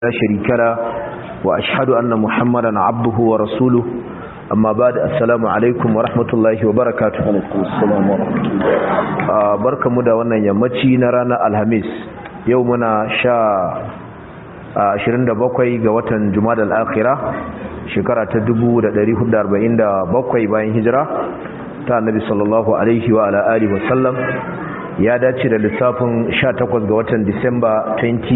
لا شريك له وأشهد أن محمدا عبده ورسوله أما بعد السلام عليكم ورحمة الله وبركاته السلام ورحمة الله بركة مدى وانا يمتي نرانا الهميس يومنا شاء 27 ga watan Jumada al-Akhirah shekara ta 1447 bayan hijira ta Annabi sallallahu alaihi wa ala alihi wa sallam ya dace da lissafin 18 ga watan Disamba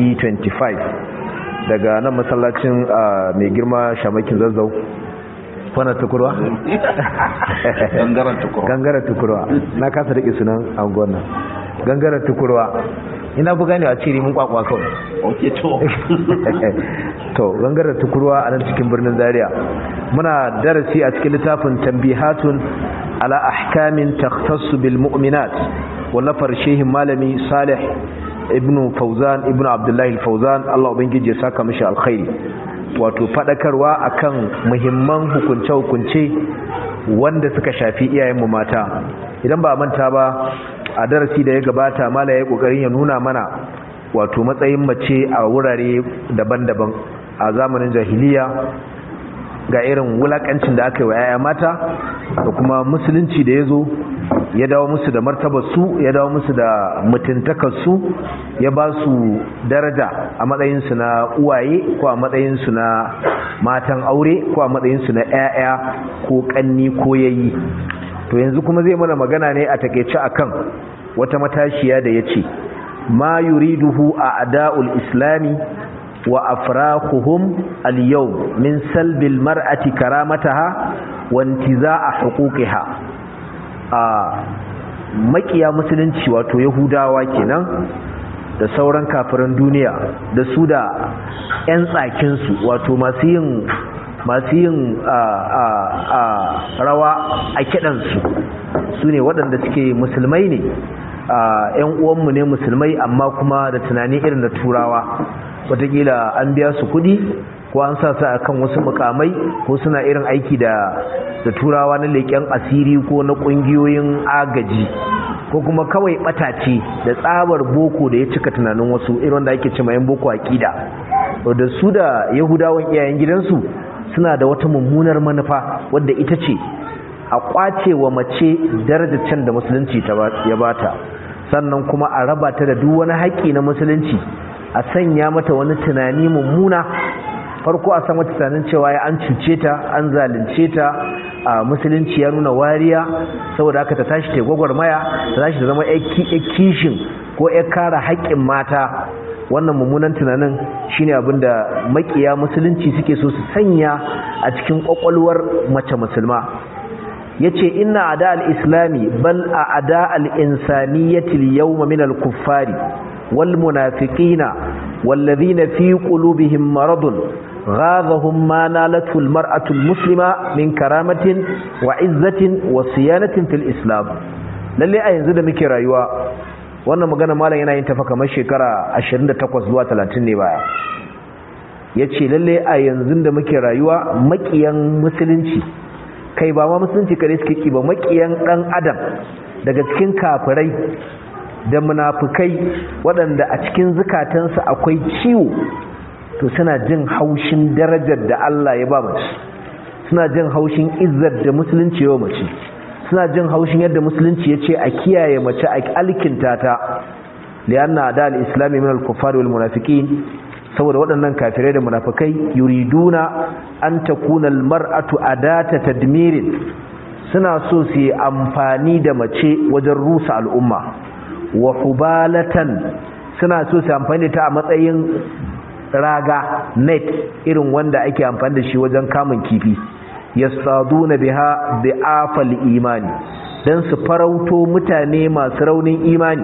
2025 daga nan masallacin mai girma shamakin zazzau wana tukurwa? gangaren tukurwa gangaren tukurwa na kasa riƙe sunan angon nan gangaren tukurwa ina bu gane a ciri mun kwakwa kawai ok to to gangaren tukurwa a nan cikin birnin zaria muna darasi a cikin littafin tambihatun ala ahkamin takhtassu bil mu'minat wallafar shehin malami salih ibnu fauzan ibnu abdullahi fauzan Allah ubangiji ya saka mishi alkhairi wato fadakarwa akan muhimman hukunce-hukunce wanda suka shafi iyayenmu mata idan ba manta ba a darasi da ya gabata mala ya kokarin ya nuna mana wato matsayin mace a wurare daban-daban a zamanin jahiliya ga irin wulakancin da aka yi wa 'ya'ya mata da kuma musulunci da ya zo ya dawo musu da martabarsu ya dawo musu da mutuntakarsu ya ba su daraja a matsayinsu na uwaye ko a matsayinsu na matan aure ko a matsayinsu na 'ya'ya ko kanni ko yayi to yanzu kuma zai mana magana ne a takeice akan wata matashiya da ya ce ma yuriduhu a ada'ul islami wa afraquhum al-yawm min salbil mar'ati karamataha wa intiza'a huquqiha a makiya musulunci wato yahudawa kenan da sauran kafiran duniya da su da 'yan tsakinsu wato masu yin masu yin rawa a kiɗansu su ne waɗanda suke musulmai ne ‘yan uwanmu ne musulmai amma kuma da tunani irin da turawa watakila an biya su kuɗi ko an sa su akan wasu mukamai ko suna irin aiki da da turawa na leƙen asiri ko na ƙungiyoyin agaji ko kuma kawai ɓatace da tsabar boko da ya cika tunanin wasu irin wanda ake cima yan boko aƙida da su da yahudawan iyayen gidansu suna da wata mummunar manufa wadda ita ce a ƙwace wa mace darajar can da musulunci ya bata sannan kuma a raba ta da duk wani haƙƙi na musulunci a sanya mata wani tunani mummuna farko a san wata tunanin cewa ya an cuce ta an zalunce ta a musulunci ya nuna wariya saboda haka ta tashi ta gwagwarmaya ta tashi ta zama kishin ko ya kara haƙƙin mata wannan mummunan tunanin shine abin da makiya musulunci suke so su sanya a cikin ƙwaƙwalwar mace musulma yace inna ada al-islami bal a ada al-insaniyati al-yawma min al-kuffari wal munafiqina والذين في قلوبهم مرض غاضهم ما نالته المرأة المسلمة من كرامة وعزة وصيانة في الإسلام lalle a yanzu da muke rayuwa wannan magana malam yana yin tafa kamar shekara 28 zuwa 30 ne baya yace lalle a yanzu da muke rayuwa makiyan musulunci kai ba ma musulunci kare suke ki ba makiyan dan adam daga cikin kafirai da munafukai waɗanda a cikin zukatansu akwai ciwo to suna jin haushin darajar da Allah ya ba mace suna jin haushin izzar da musulunci ya mace suna jin haushin yadda musulunci ya ce a kiyaye mace a alkinta ta lianna da al-islami min al-kuffar wal munafiqin saboda waɗannan kafirai da munafikai yuriduna an takuna al-mar'atu adata tadmirin suna so su yi amfani da mace wajen rusa al'umma wa hubalatan suna so su amfani da ta a matsayin raga net irin wanda ake amfani da shi wajen kamun kifi yasaduna biha bi'afal imani dan su farauto mutane masu raunin imani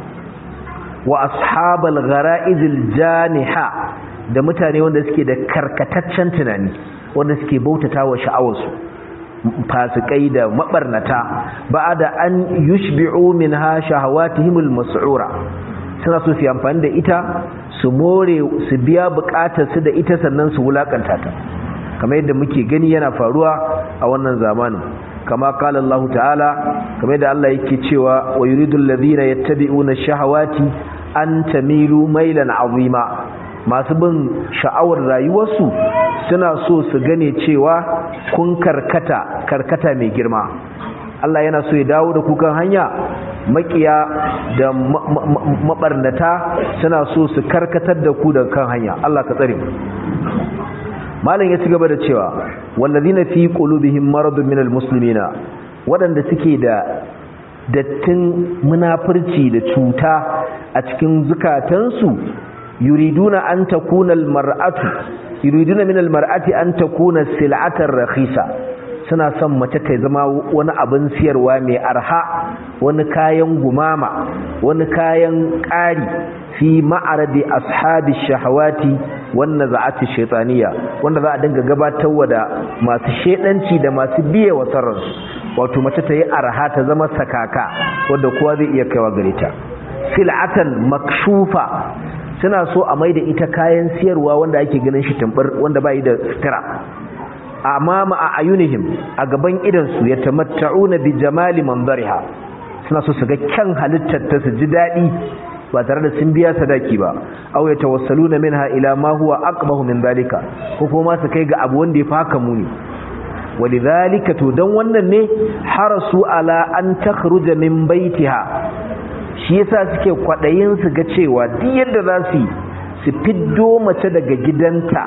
wa ashabal ghara'izil janiha da mutane wanda suke da karkataccen tunani wanda suke bautata wa sha'awarsu fasikai da mabarnata ba'ada an yushbi'u minha shahawatihimul mas'ura suna so su amfani da ita su more su biya bukatar su da ita sannan su wulakanta ta kamar yadda muke gani yana faruwa a wannan zamanin kama qala Allah ta'ala kamar yadda Allah yake cewa wa yuridul ladina yattabi'una shahawati an tamilu mailan azima masu bin sha'awar rayuwarsu suna so su gane cewa kun karkata karkata mai girma Allah yana so ya dawo da kukan hanya makiya da mabarnata suna so su karkatar da ku daga kan hanya Allah ka tsare malam ya ci gaba da cewa wallazina fi qulubihim maradun minal muslimina wadanda suke da dattin munafurci da cuta a cikin zukatansu yuriduna an takuna almar'atu yuriduna min almar'ati an takuna sil'atan rakhisa suna son mace ta zama wani abin siyarwa mai arha wani kayan gumama wani kayan ƙari fi ma'aradi ashabi shahawati wannan za'ati shaitaniya wanda za a dinga gabatarwa da masu shedanci da masu biye wa sarransu wato mace ta yi arha ta zama sakaka wadda kowa zai iya kaiwa gare ta sil'atan makshufa suna so a maida ita kayan siyarwa wanda ake ganin shi tambar wanda bai da sutura amama a ayunihim a gaban idansu ya tamatta'una bi jamali manzariha suna so su ga kyan halittar ta su ji daɗi ba tare da sun biya sadaki ba aw ya tawassaluna minha ila ma huwa aqbahu min dalika ko kuma su kai ga abu wanda ya fi haka muni walidhalika to dan wannan ne harasu ala an takhruja min baitiha shi yasa suke kwadayin su ga cewa duk yadda za su su fiddo mace daga gidanta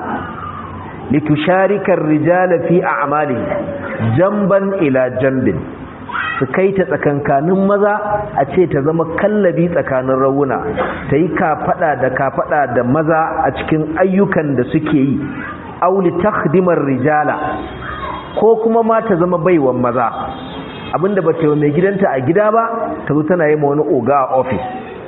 litusharikar rijala fi a'malihi jamban ila jambin su kai ta tsakankanin maza a ce ta zama kallabi tsakanin rawuna ta yi kafada da kafada da maza a cikin ayyukan da suke yi auli takhdimar rijala ko kuma ma ta zama baiwan maza abinda ba ta yi mai gidanta a gida ba ta zo tana yi ma wani oga a ofis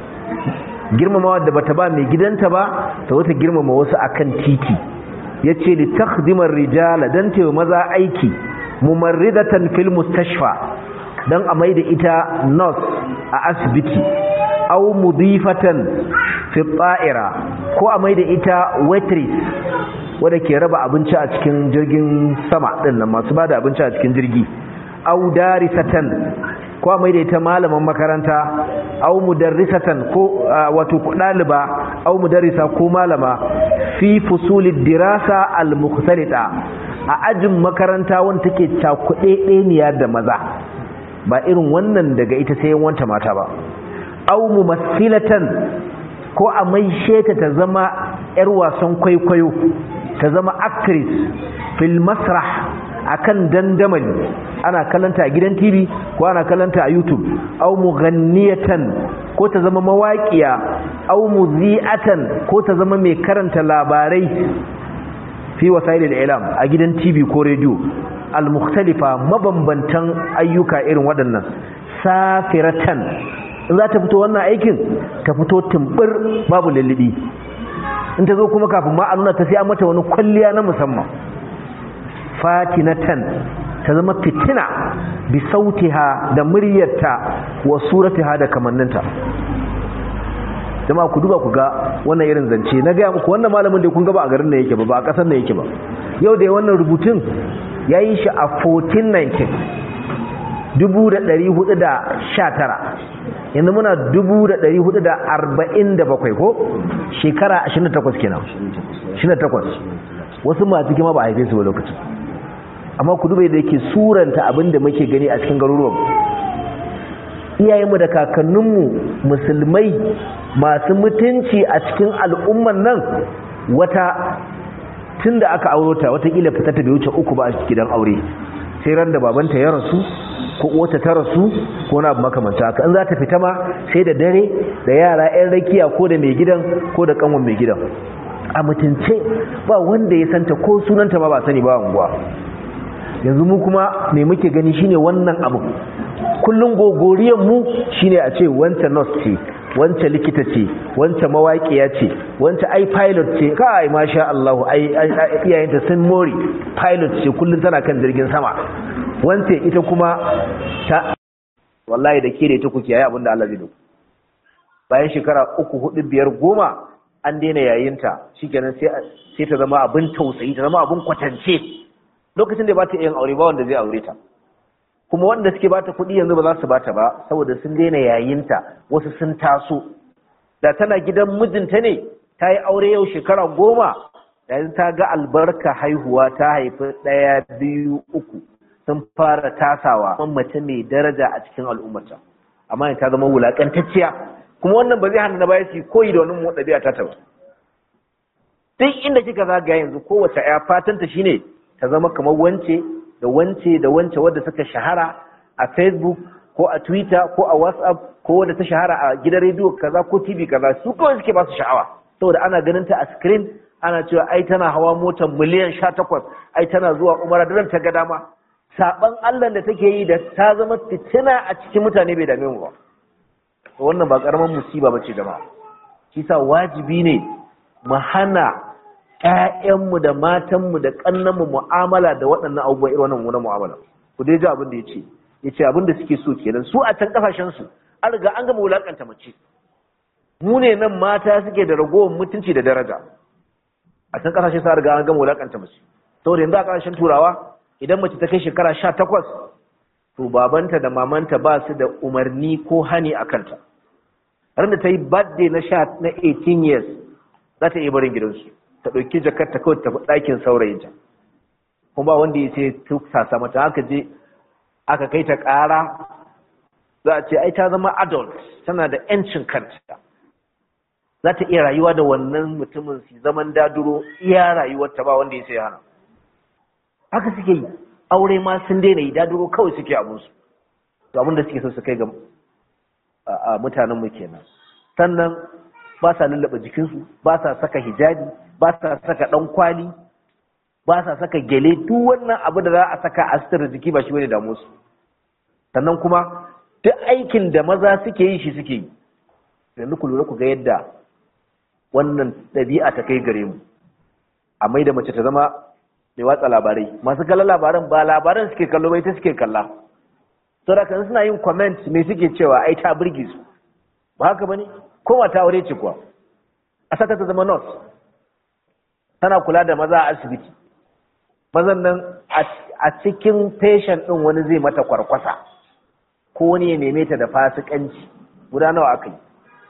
girmamawa da bata ba mai gidanta ba ta zo ta girmama wasu akan titi ya ce li takhdimar rijala don ta yi maza aiki mumarridatan fil mustashfa don a mai da ita nurse a asibiti au mudifatan fi tsa'ira ko a mai da ita waitress wadda ke raba abinci a cikin jirgin sama ɗin nan masu ba da abinci a cikin jirgi au darisatan ko a mai da ita malaman makaranta au mudarrisatan ko wato ɗaliba au mudarrisa ko malama fi fusulid dirasa al-mukhtalita a ajin makaranta wanda take cakuɗe ɗeniya da maza ba irin wannan daga ita sai wanta mata ba au mumassilatan ko a maishe ta ta zama yar wasan kwaikwayo ta zama actress fil masrah akan dandamali ana kallanta a gidan TV ko ana kallanta a YouTube au mughanniyatan ko ta zama mawaƙiya au muzi'atan ko ta zama mai karanta labarai fi wasailil ilam a gidan TV ko radio al-mukhtalifa mabambantan ayyuka irin waɗannan safiratan in za ta fito wannan aikin ta fito tumbur babu lullubi in ta zo kuma kafin ma a nuna ta sai an mata wani kwalliya na musamman fatinatan ta zama fitina bi sautiha da muryarta wa suratiha da kamanninta jama'a ku duba ku ga wannan irin zance na gaya muku wannan malamin da kun ga ba a garin da yake ba ba a kasar da yake ba yau da wannan rubutun ya yi shi a 1419 1419 yanzu muna 1447 ko shekara 28 kenan 28 wasu masu kima ba a haife su ba lokacin amma ku duba da yake suranta abin da muke gani a cikin garuruwan iyayenmu da kakanninmu musulmai masu mutunci a cikin al'umman nan wata tun da aka auro ta watakila fita ta bai wuce uku ba a gidan aure sai ran da babanta ya rasu ko wata ta rasu ko na abu makamanta haka in za ta fita ma sai da dare da yara 'yan rakiya ko da mai gidan ko da kanwan mai gidan a mutunce ba wanda ya santa ko sunanta ma ba sani ba unguwa yanzu mu kuma me muke gani shine wannan abu kullun gogoriyan mu shine a ce wancan nurse ce wancan likita ce wancan mawaƙiya ce wancan ai pilot ce kai masha Allah ai iyayenta sun mori pilot ce kullun tana kan jirgin sama wancan ita kuma ta wallahi da ke da ita kuke yayi abinda Allah zai dauko bayan shekara uku hudu biyar goma an daina yayinta shikenan sai sai ta zama abin tausayi ta zama abin kwatance lokacin da ba ta yin aure ba wanda zai aure ta kuma wanda suke bata kuɗi yanzu ba za su bata ba saboda sun daina yayinta wasu sun taso da tana gidan mijinta ne ta yi aure yau shekara goma yanzu ta ga albarka haihuwa ta haifi ɗaya biyu uku sun fara tasawa kuma mace mai daraja a cikin al'ummata amma ta zama wulaƙantacciya kuma wannan ba zai hana na baya su koyi da wannan ɗabi'a ta ba duk inda kika zagaya yanzu kowace ya fatanta shine ta zama kamar wance da wance da wance wadda suka shahara a facebook ko a twitter ko a whatsapp ko wadda ta shahara a gidan rediyo kaza ko tv kaza su kawai suke ba su sha'awa saboda ana ganin ta a screen ana cewa ai tana hawa motar miliyan sha takwas ai tana zuwa umara da ta ga dama saban allah da take yi da ta zama fitina a cikin mutane bai dame mu ba wannan ba karaman musiba bace jama'a shi sa wajibi ne mu hana ƴaƴanmu da matanmu da ƙannanmu mu'amala da waɗannan abubuwan irin wannan mummunan mu'amala ku dai ji abin da yace yace abin da suke so kenan su a can kasashen su an riga an gama wulakanta mace mu ne nan mata suke da ragowar mutunci da daraja a can kasashe su an riga an gama wulakanta mace saboda yanzu a kasashen turawa idan mace ta kai shekara sha takwas to babanta da mamanta ba su da umarni ko hani a kanta ran da ta yi birthday na sha na 18 years za ta iya barin gidansu ta ɗauki jakar ta kawai tafi ɗakin saurayinta kuma ba wanda ya ce tuksasa mata aka je aka kai ta ƙara za a ce ai ta zama adult tana da 'yancin kanta za ta iya rayuwa da wannan mutumin su zaman daduro iya rayuwarta ba wanda ya sai hana haka suke yi aure ma sun daina yi daduro kawai suke abinsu to abinda suke so su kai ga mutanen mu kenan sannan ba sa lullaba jikinsu ba sa saka hijabi ba sa saka dan kwali ba sa saka gele duk wannan abu da za a saka a sitar jiki ba shi bane damu su sannan kuma duk aikin da maza suke yi shi suke yi yanzu ku lura ku ga yadda wannan ɗabi'a ta kai gare mu a mai da mace ta zama mai watsa labarai masu kallon labaran ba labaran suke kallo bai ta suke kalla saboda kan suna yin comment me suke cewa ai ta burge su ba haka bane ko ta aure ce kuwa a saka ta zama nurse tana kula da maza a asibiti mazan nan a cikin patient din wani zai mata kwarkwasa ko wani ya neme ta da fasikanci guda nawa aka yi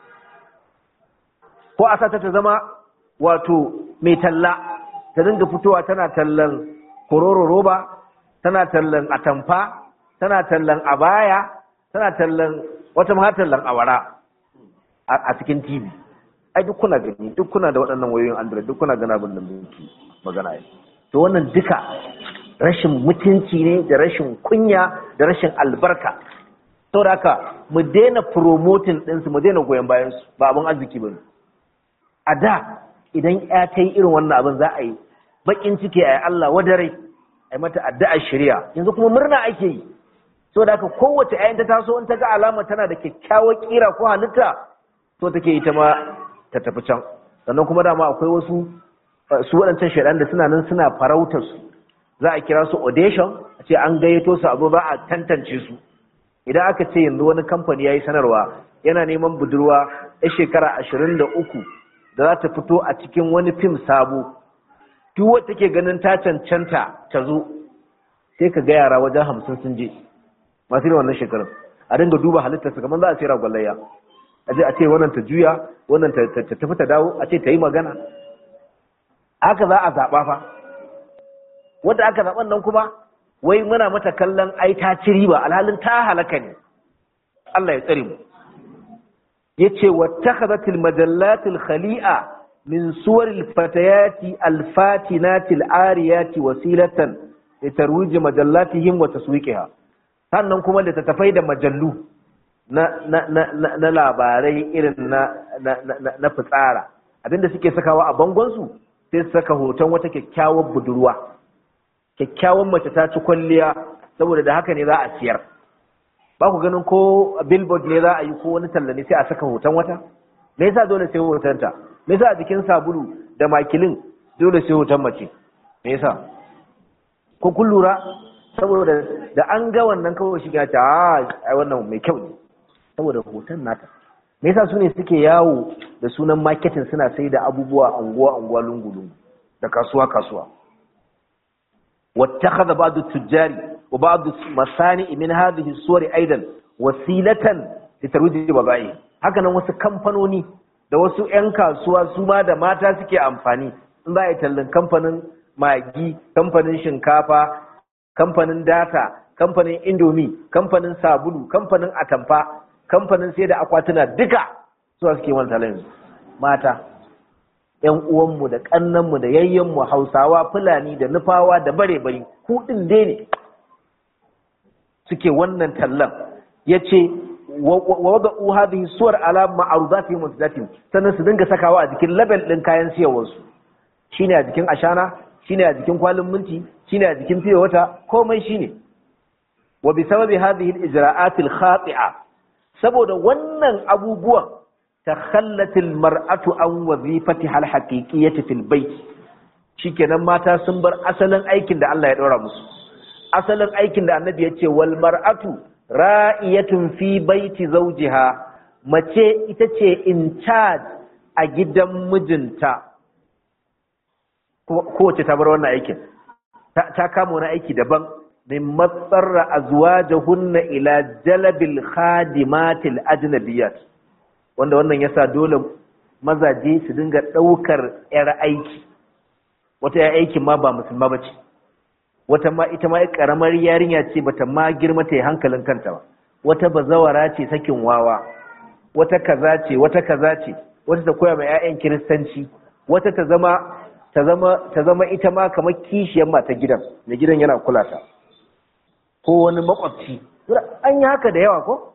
ko a sata ta zama wato mai talla ta dinga fitowa tana tallan kororo roba tana tallan atamfa tana tallan abaya tana tallan wata ma tallan awara a cikin tv ai duk kuna gani duk kuna da waɗannan wayoyin android duk kuna gana abin da muke magana yi to wannan duka rashin mutunci ne da rashin kunya da rashin albarka saboda haka mu daina promoting ɗinsu mu daina goyon bayansu ba abin arziki ba ne a da idan ya ta yi irin wannan abin za a yi bakin ciki a yi Allah wadare a yi mata addu'ar shari'a yanzu kuma murna ake yi so da haka kowace ayin ta taso in ta ga alama tana da kyakkyawar kira ko halitta so take ita ma ta tafi can sannan kuma dama akwai wasu su waɗancan shaidan da suna nan suna farautar su za a kira su audition a ce an gayyato su a zo za a tantance su idan aka ce yanzu wani kamfani ya yi sanarwa yana neman budurwa ya shekara ashirin da uku da za ta fito a cikin wani fim sabo duk wata take ganin ta cancanta ta zo sai ka ga yara wajen hamsin sun je masu irin wannan shekarun a dinga duba halittar su kamar za a ce ragwallayya a je a ce wannan ta juya wannan ta tafi ta dawo a ce ta yi magana haka za a zaɓa fa wanda aka zaɓan nan kuma wai muna mata kallon ai ta ci riba alhalin ta halaka ne Allah ya tsare mu yace wattakhadhatil majallatil khali'a min suwaril fatayati alfatinatil ariyati wasilatan litarwij majallatihim wa taswiqiha sannan kuma littattafai da majallu na na na na labarai irin na na na fitsara abinda suke sakawa a bangon su sai su saka hoton wata kyakkyawar budurwa kyakkyawan mace ta ci kwalliya saboda da haka ne za a siyar ba ku ganin ko billboard ne za a yi ko wani talla ne sai a saka hoton wata me yasa dole sai hotonta me yasa a jikin sabulu da makilin dole sai hoton mace me yasa ko kun lura saboda da an ga wannan kawai shiga ta a ai wannan mai kyau ne saboda hoton nata me yasa su ne suke yawo da sunan marketing suna sai da abubuwa anguwa anguwa lungu lungu da kasuwa kasuwa واتخذ بعض التجار وبعض المصانع من هذه الصور ايضا وسيله لترويج بضائعهم haka nan wasu kamfanoni da wasu 'yan kasuwa su ma da mata suke amfani in za a yi tallin kamfanin magi kamfanin shinkafa kamfanin data kamfanin indomi kamfanin sabulu kamfanin atamfa kamfanin sai da akwatuna duka suwa suke wani talin mata ‘yan uwanmu da ƙannanmu da yayyenmu hausawa fulani da nufawa da bare-bari kuɗin dai ne suke wannan tallan ya ce wadda uha da suwar ala ma'aruzati mutadatin sannan su dinga sakawa a jikin label ɗin kayan siyarwarsu shine a jikin ashana shine a jikin kwalin minti shine a jikin fiye wata komai shine wa bi sababi hadhihi al-ijra'at al-khati'a saboda wannan abubuwan takhallat al-mar'atu an wazifatiha al-haqiqiyyati fil bayt shikenan mata sun bar asalin aikin da Allah ya daura musu asalin aikin da Annabi ya ce wal mar'atu ra'iyatun fi baiti zawjiha mace ita ce in charge a gidan mijinta kowace ta bar wannan aikin ta kama wani aiki daban min matsarra azwajahunna ila jalabil khadimatil ajnabiyat wanda wannan yasa dole mazaje su dinga daukar yar aiki wata yar aikin ma ba musulma bace wata ma ita ma karamar yarinya ce bata ma girma ta hankalin kanta ba wata bazawara ce sakin wawa wata kaza ce wata kaza ce wata ta koya ma 'ya'yan kiristanci wata ta zama ta zama ta zama ita ma kamar kishiyar mata gidan da gidan yana kula ta ko wani makwabci an yi haka da yawa ko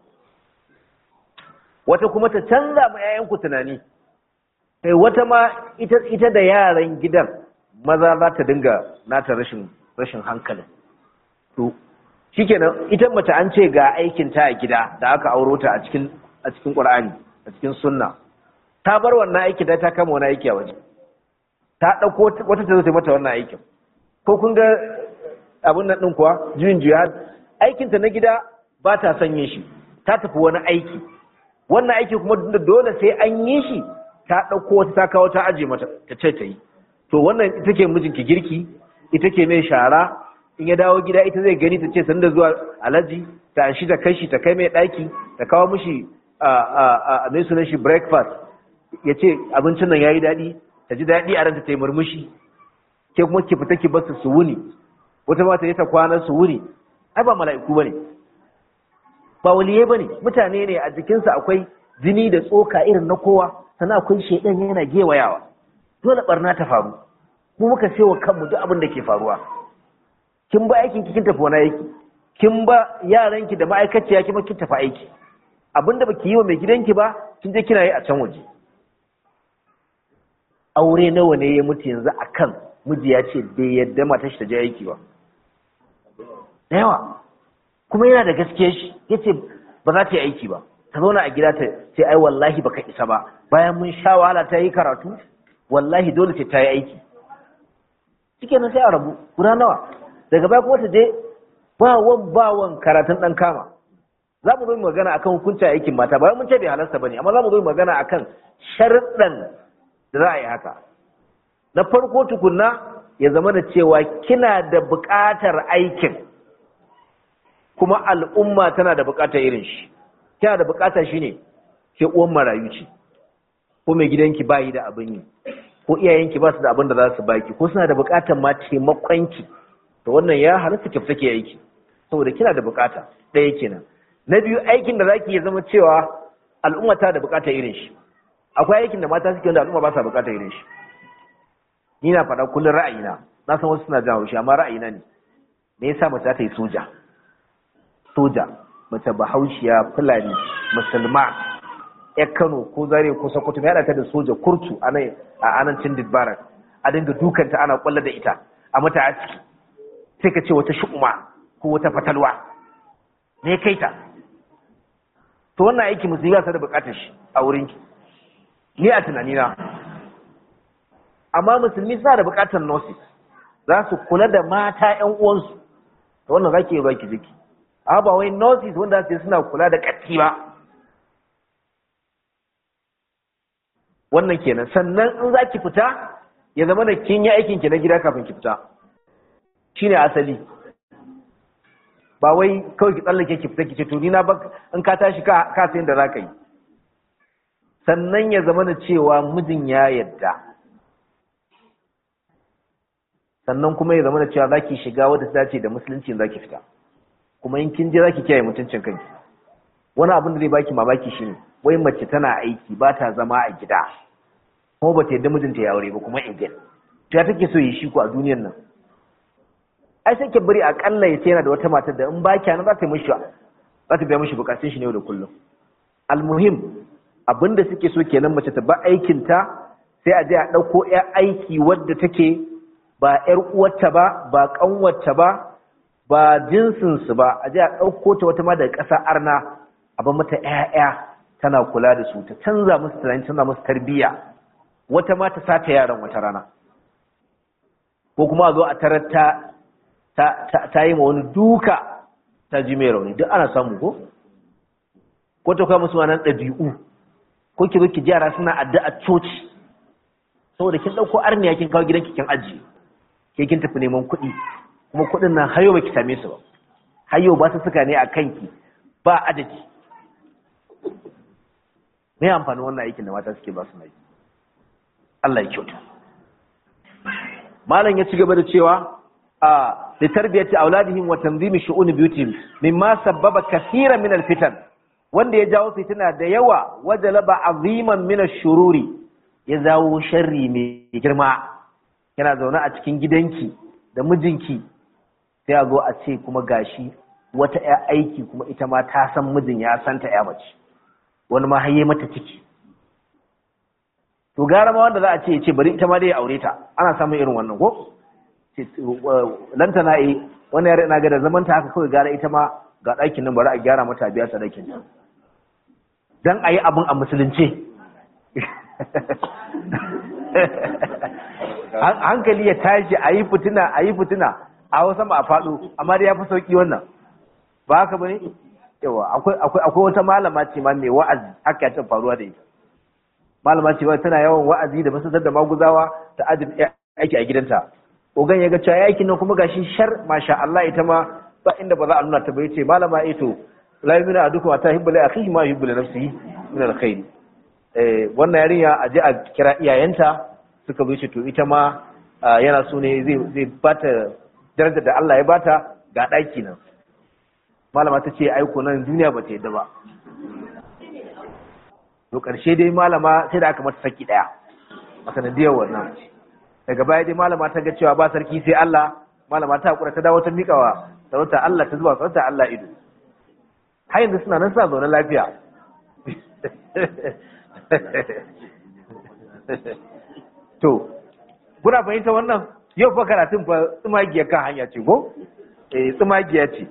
wata kuma ta canza ma 'ya'yanku tunani kai wata ma ita, ita da yaran gidan maza za ta dinga nata rashin rashin hankalin to shikenan ita mace an ce ga aikin ta a gida da aka auro ta a cikin a cikin Qur'ani a cikin sunna ta bar wannan aiki da ta kama wani aiki a waje ta dauko wata ta zo ta mata wannan aikin ko kun ga abin nan din kuwa juyin jihad aikin ta na gida ba ta son yin shi ta tafi wani aiki wannan aiki kuma dole sai an yi shi ta dauko wata ta kawo ta aje mata ta ce ta yi to wannan ita ke mijinki girki ita ke mai shara in ya dawo gida ita zai gani ta ce sanda zuwa alaji ta shi ta kai shi ta kai mai ɗaki ta kawo mishi a mai sunan shi breakfast ya ce abincin nan ya yi daɗi ta ji daɗi a ranta ta yi murmushi ke kuma ki fita ki basu su wuni wata mata ya ta kwana su wuni ai ba mala'iku bane ba waliyai bane mutane ne a jikinsa akwai jini da tsoka irin na kowa sannan akwai shaidan yana gewayawa dole barna ta faru mu muka sai wa kanmu duk abin da ke faruwa kin ba aikin kin tafi wani aiki kin ba yaranki da ma'aikaciya kin kin tafi aiki abinda baki yi wa mai gidanki ba kin je kina yi a can waje aure nawa ne ya mutu yanzu akan miji ya ce bai yadda matar shi ta je aiki ba da yawa kuma yana da gaskiya shi yace ba za ta yi aiki ba ta zauna a gida ta ce ai wallahi baka isa ba bayan mun sha wahala ta yi karatu wallahi dole ce ta yi aiki shikenan sai a rabu guda nawa daga baya kuma ta je bawan bawan karatun dan kama za mu zo mu magana akan hukuncin aikin mata bayan mun ce bai halasta bane amma za mu zo mu magana akan sharuɗan da za a yi haka na farko tukunna ya zama da cewa kina da buƙatar aikin kuma al'umma tana da buƙatar irin shi kina da buƙatar shine ke uwan marayu ce ko mai gidanki bayi da abin yi ko iyayenki ba su da abin da za su baki ko suna da buƙatar ma taimakonki to wannan ya halatta ki fita ke aiki saboda kina da buƙata ɗaya kenan na biyu aikin da zaki ya zama cewa al'umma ta da buƙatar irin shi akwai aikin da mata suke wanda al'umma ba sa buƙatar irin shi ni na faɗa kullum ra'ayina na san wasu suna jan haushi amma ra'ayina ne me yasa mace ta yi soja soja mace bahaushiya fulani musulma ya kano ko zare ko sokoto mai haɗa ta da soja kurtu a nan a anancin dibbaran a dinga dukanta ana kwalla da ita a mata aski sai ka ce wata shu'uma ko wata fatalwa ne kai ta to wannan aiki musulmi ba su da bukatar shi a wurinki ni a tunanina amma musulmi suna da bukatar nurses za su kula da mata yan uwansu to wannan zaki yi baki jiki amma ba wai nurses wanda su suna kula da katti ba wannan kenan sannan in za ki fita ya zama da kin yi aikin ki na gida kafin ki fita shine asali ba wai kawai ki tsallake ki fita ki ce to ni na ba in ka tashi ka ka sayin da zaka yi sannan ya zama da cewa mijin ya yadda sannan kuma ya zama da cewa zaki shiga wadda ta dace da musulunci zaki fita kuma in kin je zaki kiyaye mutuncin kanki wani abin da zai baki mamaki shine wai mace tana aiki ba ta zama a gida kuma ba ta yadda mijinta ya aure ba kuma again to ya take so yi shi ku a duniyar nan ai sai ke bari akalla ya ce yana da wata matar da in ba kya nan za ta yi mishi za ta biya mishi bukatun shi ne yau da kullum almuhim abinda suke so kenan mace ta ba aikin ta sai a je a ɗauko ya aiki wadda take ba ƴar uwarta ba ba ƙanwarta ba ba jinsinsu ba a je a ɗauko ta wata ma daga ƙasa arna a ba mata ƴaƴa tana kula da su ta canza musu tunani canza musu tarbiyya wata ma ta sata yaran wata rana ko kuma a zo a tarar ta ta yi ma wani duka ta ji mai rauni duk ana samu ko ko ta kawo musu wannan ɗabi'u ko ki zo ki jara suna addu'a coci saboda kin ɗauko arniya kin kawo gidanki kin ajiye ke kin tafi neman kuɗi kuma kuɗin nan hayo baki same su ba hayo ba su suka ne a kanki ba adadi me amfanin wannan aikin da mata suke ba su mai Allah ya kyauta malam ya ci gaba da cewa a li tarbiyati auladihim wa tanzimi shu'un biyutihim mimma sabbaba kaseeran min alfitan wanda ya jawo fitina da yawa wajalaba aziman min ash-shururi ya zawo sharri mai girma yana zaune a cikin gidanki da mijinki sai a zo a ce kuma gashi wata ya aiki kuma ita ma ta san mijin ya santa ya mace wani ma haye mata ciki to gara ma wanda za a ce ce bari ita ma dai ya aure ta ana samun irin wannan ko lantana yi wani yare na ga da zaman ta haka kawai gara ita ma ga ɗakin nan bari a gyara mata biya ta ɗakin dan a yi abin a musulunce hankali ya tashi a yi fitina a yi fitina a wasu ma a faɗo amma dai ya fi sauƙi wannan ba haka ba ne yawa akwai wata malama ce ma mai wa'azi haka ya faruwa da ita malama ce ma tana yawan wa'azi da masasar da maguzawa ta ajin aiki a gidanta ogan ya ga cewa aikin nan kuma gashi shar masha Allah ita ma ba inda ba za a nuna ta bai ce malama ito la yumina adukum ta hibbu li akhihi ma yuhibbu li nafsihi min alkhair eh wannan yarinya a je a kira iyayenta suka zo ce to ita ma yana so ne zai zai bata darajar da Allah ya bata ga daki nan malama ta ce aiko nan duniya ba ta yadda ba to karshe dai malama sai da aka mata saki daya a sanadiyar wannan daga baya dai malama ta ga cewa ba sarki sai Allah malama ta hakura ta dawo ta mikawa sarauta Allah ta zuwa sarauta Allah ido har yanzu suna nan suna zaune lafiya to kuna fahimta wannan yau fa karatun fa tsumagiya kan hanya ce ko eh tsumagiya ce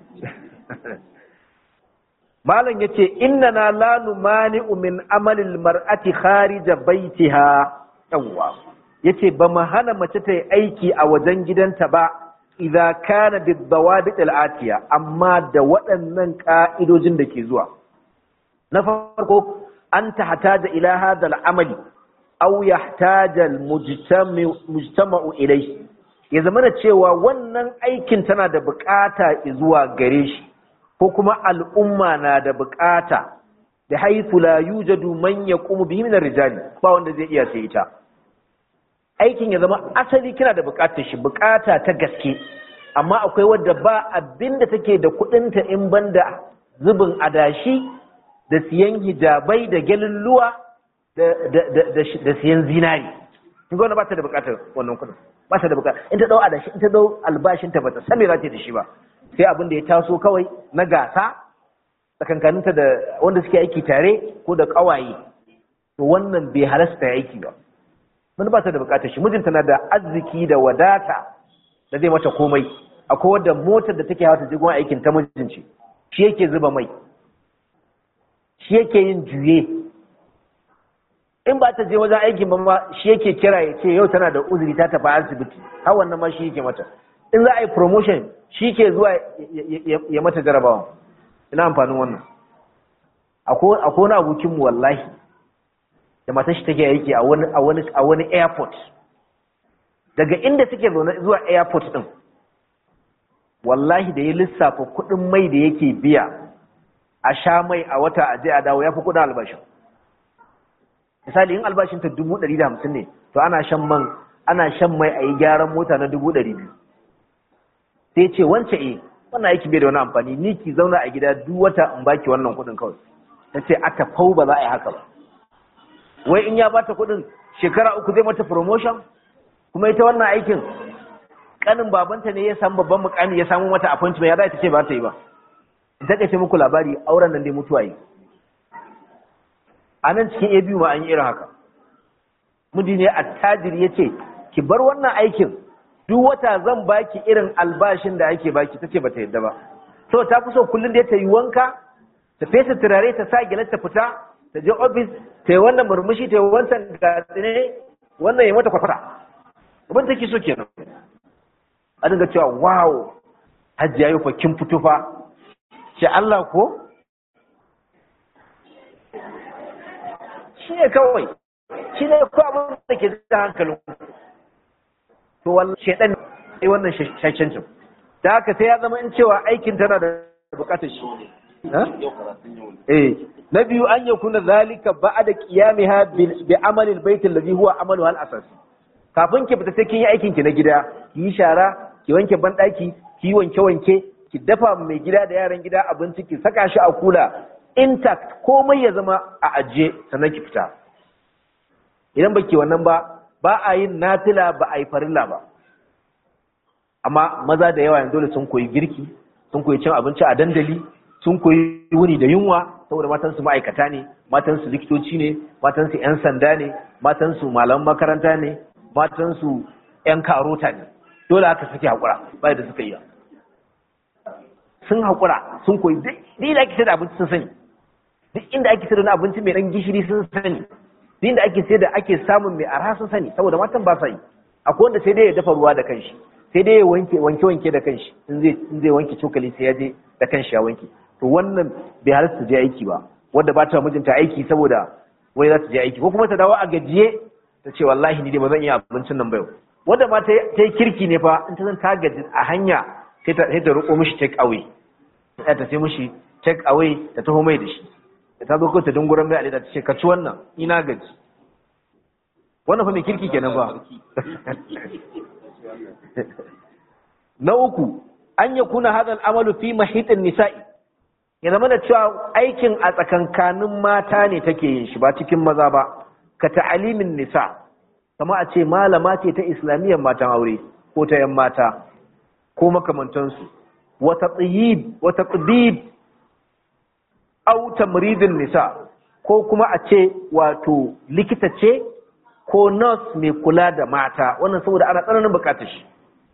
malam yace innana la numani'u min amalil mar'ati kharija baitiha yawwa yace ba mu hana mace ta yi aiki a wajen gidanta ba idza kana bidawabit al'atiya amma da waɗannan ka'idojin da ke zuwa na farko an ta hataja ila hadha al'amali aw yahtaja al-mujtama'u ilayhi ya zama da cewa wannan aikin tana da bukata zuwa gare shi ko kuma al'umma na da bukata da haifu la yujadu man yaqumu bihi min ar-rijali ba wanda zai iya sai ita aikin ya zama asali kina da bukatar shi bukata ta gaske amma akwai wadda ba abinda take da kudinta in banda zubin adashi da siyan hijabai da gelulluwa da da da da siyan zinari kin ga wannan ba ta da bukatar wannan kudin ba ta da bukata in ta dau adashi in ta dau albashin ta bata san me za ta da shi ba sai abin da ya taso kawai na gasa tsakankaninta da wanda suke aiki tare ko da kawaye to wannan bai halasta aiki ba mun ba ta da bukatar shi mijinta na da arziki da wadata da zai mata komai akwai wadda motar da take hawa ta jigon aikin ta mijinci shi yake zuba mai shi yake yin juye in ba ta je wajen aikin ba ma shi yake kira ya ce yau tana da uzuri ta tafi asibiti har wannan ma shi yake mata in za a yi promotion shi ke zuwa ya mata jarabawa ina amfanin wannan akwai wani abokinmu wallahi da matar shi take aiki a wani a wani a wani airport daga inda suke zaune zuwa airport din wallahi da ya lissafa kuɗin mai da yake biya a sha mai a wata aje a dawo ya fi kuɗin albashin misali in albashin ta dubu ɗari da hamsin ne to ana shan man ana shan mai a yi gyaran mota na dubu ɗari biyu sai ce wance e wannan aiki bai da wani amfani ni ki zauna a gida duk wata in baki wannan kuɗin kawai ta ce a tafau ba za a yi haka ba wai in ya bata kuɗin shekara uku zai mata promotion kuma ita wannan aikin kanin babanta ne ya samu babban mukami ya samu mata appointment ya za ta ce ba ta yi ba in ta kace muku labari auren nan dai mutuwa yi a nan cikin abu ma an yi irin haka mudi ne attajiri ya ce ki bar wannan aikin duk wata zan baki irin albashin da ake baki ta ce ba ta yadda ba so ta fi so kullum da ta yi wanka ta fesa turare ta sa gilar ta fita ta je ofis ta yi wannan murmushi ta yi wancan gatsine wannan ya mata kwakwata abin take so kenan a dinga cewa wow hajji yayi fa kin fito fa ce Allah ko shi ne kawai shi ne ko abin da ke da hankalin to wallahi shedan ne wannan shashancin da haka sai ya zama in cewa aikin tana da bukatar shi eh na biyu an yakuna zalika ba'da qiyamiha bi amalil bait alladhi huwa amalu al asasi kafin ki fita sai kin yi aikin ki na gida ki yi shara ki wanke banɗaki ki yi wanke wanke ki dafa mai gida da yaran gida abinci ki saka shi a kula intact komai ya zama a ajiye sannan ki fita idan baki wannan ba ba a yin nafila ba a yi farilla ba amma maza da yawa yanzu dole sun koyi girki sun koyi cin abinci a dandali sun koyi wuni da yunwa saboda matansu ma'aikata ne matansu likitoci ne matansu 'yan sanda ne matansu malaman makaranta ne matansu 'yan karota ne dole aka sake haƙura bai da suka yi sun haƙura sun koyi duk inda ake sayar da abinci sun sani duk inda ake sayar da abinci mai ɗan gishiri sun sani duk inda ake sayar da ake samun mai arha sun sani saboda matan ba sa yi akwai wanda sai dai ya dafa ruwa da kanshi sai dai ya wanke wanke wanke da kanshi in zai in zai wanke cokali sai ya je da kanshi ya wanke to wannan bai halatta ta je aiki ba wanda ba ta mijinta aiki saboda wai za ta je aiki ko kuma ta dawo a gajiye ta ce wallahi ni dai ba zan iya abincin nan ba yau wanda ma ta yi kirki ne fa in ta zan ta gaji a hanya sai ta roƙo mishi take away sai ta sai mishi take away ta taho mai da shi da ta zo ko ta dunguran mai alida ta ce ka ci wannan ina gaji wannan fa mai kirki kenan ba na uku an ya kuna hadal amalu fi mahitin nisa'i ya zama da cewa aikin a tsakankanin mata ne take yin shi ba cikin maza ba ka ta'alimin nisa kama a ce malama ce ta islamiyyar matan aure ko ta yan mata ko makamantansu wata tsiyib wata tsibib au tamridin nisa ko kuma a ce wato likita ce ko nurse mai kula da mata wannan saboda ana tsananin bukatar shi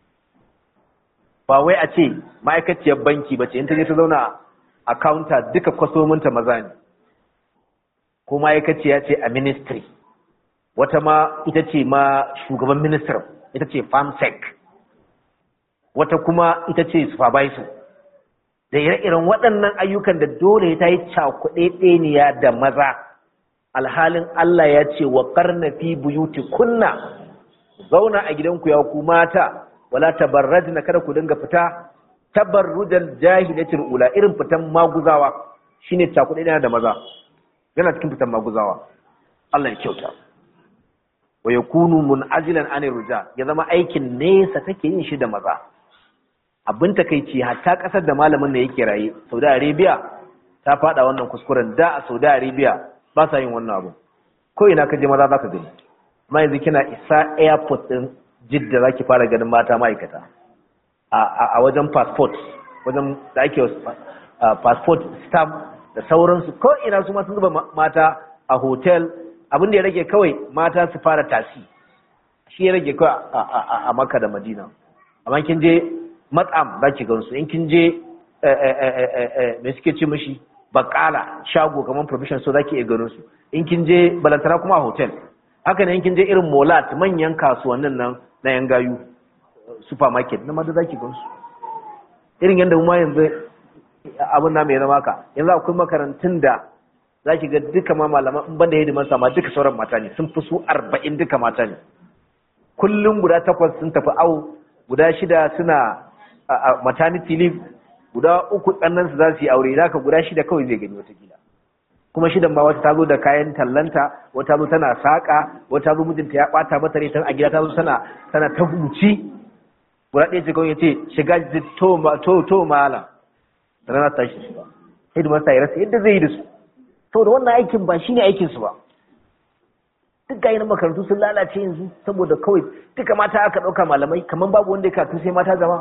ba wai a ce ma'aikaciyar banki ba ce in ta je ta zauna a counter duka kwasominta maza ne ko ma'aikaciya ce a ministry wata ma ita ce ma shugaban minister ita ce farmsec wata kuma ita ce supervisor da ire-iren waɗannan ayyukan da dole ta yi cakuɗe ɗeniya da maza alhalin Allah ya ce wa ƙarna fi buyuti kunna zauna a gidanku ya ku mata wala tabarrajna kada ku dinga fita tabarrujal jahilatul ula irin fitan maguzawa shine cakuɗe ɗeniya da maza yana cikin fitan maguzawa Allah ya kyauta wa yakunu mun'azilan anir ruja ya zama aikin nesa take yin shi da maza abin takeici hatta kasar da malamin da yake raye Saudi Arabia ta fada wannan kuskuren da a Saudi Arabia ba sa yin wannan abu ko ina ka je maza zaka gani amma yanzu kina isa airport din Jidda zaki fara ganin mata ma'aikata a a wajen passport wajen da ake passport stamp da sauransu ko ina su ma sun zuba mata a hotel abin da ya rage kawai mata su fara tasi shi ya rage kawai a Makka da Madina amma kin je matsam za ki gansu in kin je me suke ce mashi bakala shago kamar provision so za ki iya ganin su in kin je balantana kuma a hotel haka ne in kin je irin molat manyan kasuwannin nan na yan gayu supermarket na mada za ki gansu irin yadda ma yanzu abin na mai zama ka yanzu akwai makarantun da za ki ga duka ma malaman in banda hidimar sama duka sauran mata ne sun fi su arba'in duka mata ne kullum guda takwas sun tafi awo guda shida suna a maternity leave guda uku ɗannan su za su yi aure za ka guda shida kawai zai gani watakila kuma shidan ba wata ta zo da kayan tallanta wata zo tana saƙa wata zo mijinta ya ɓata mata rai a gida ta zo tana tana ta huci guda ɗaya ce kawai ya ce shiga to to malam rana ta shi ba sai da masa ya rasa yadda zai yi da su saboda wannan aikin ba shine aikin su ba duk ga makarantu sun lalace yanzu saboda kawai duka mata aka ɗauka malamai kamar babu wanda ya karatu sai mata zama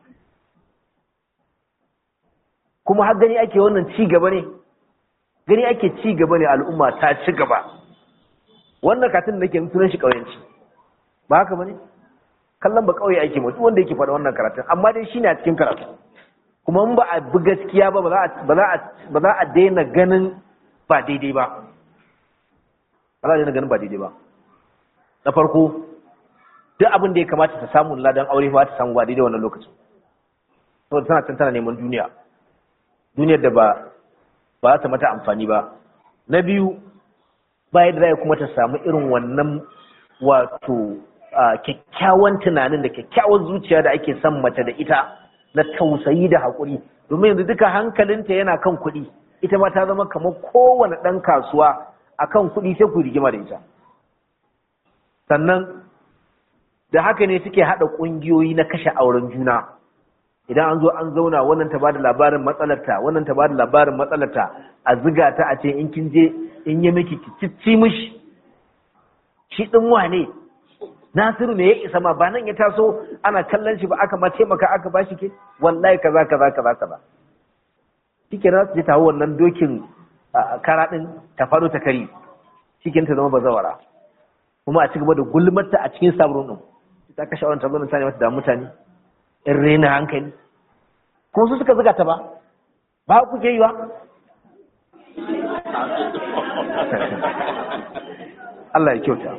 kuma har gani ake wannan ci gaba ne gani ake ci gaba ne al'umma ta ci gaba wannan katin da nake sunan shi ƙauyenci ba haka bane kallon ba ƙauye ake mutu wanda yake faɗa wannan karatun amma dai shine a cikin karatu kuma in ba a bi gaskiya ba ba za a daina ganin ba daidai ba ba za a daina ganin ba daidai ba na farko duk abin da ya kamata ta samu ladan aure ba ta samu ba daidai wannan lokacin saboda tana can tana neman duniya duniyar da ba ba za ta mata amfani ba na biyu ba yadda za kuma ta samu irin wannan wato kyakkyawan tunanin da kyakkyawan zuciya da ake son mace da ita na tausayi da haƙuri domin yanzu duka hankalinta yana kan kuɗi ita ma ta zama kamar kowane ɗan kasuwa a kan kuɗi sai ku rigima da ita sannan da haka ne suke haɗa ƙungiyoyi na kashe auren juna idan an zo an zauna wannan ta bada labarin matsalarta wannan ta bada labarin matsalarta a ziga ta a ce in kin je in yi miki ki cicci mishi shi ɗin wane Nasiru ne ya isa ma ba nan ya taso ana kallon shi ba aka ma taimaka aka bashi ke wallahi kaza kaza kaza kaza shike na je tawo wannan dokin kara din ta faru ta kari shike ta zama bazawara kuma a cigaba da gulmarta a cikin sabrun din ta kashe wannan tabbatin ta ne mata da mutane in rena hankali kuma su suka zuga ta ba ba ku ke yi wa Allah ya kyauta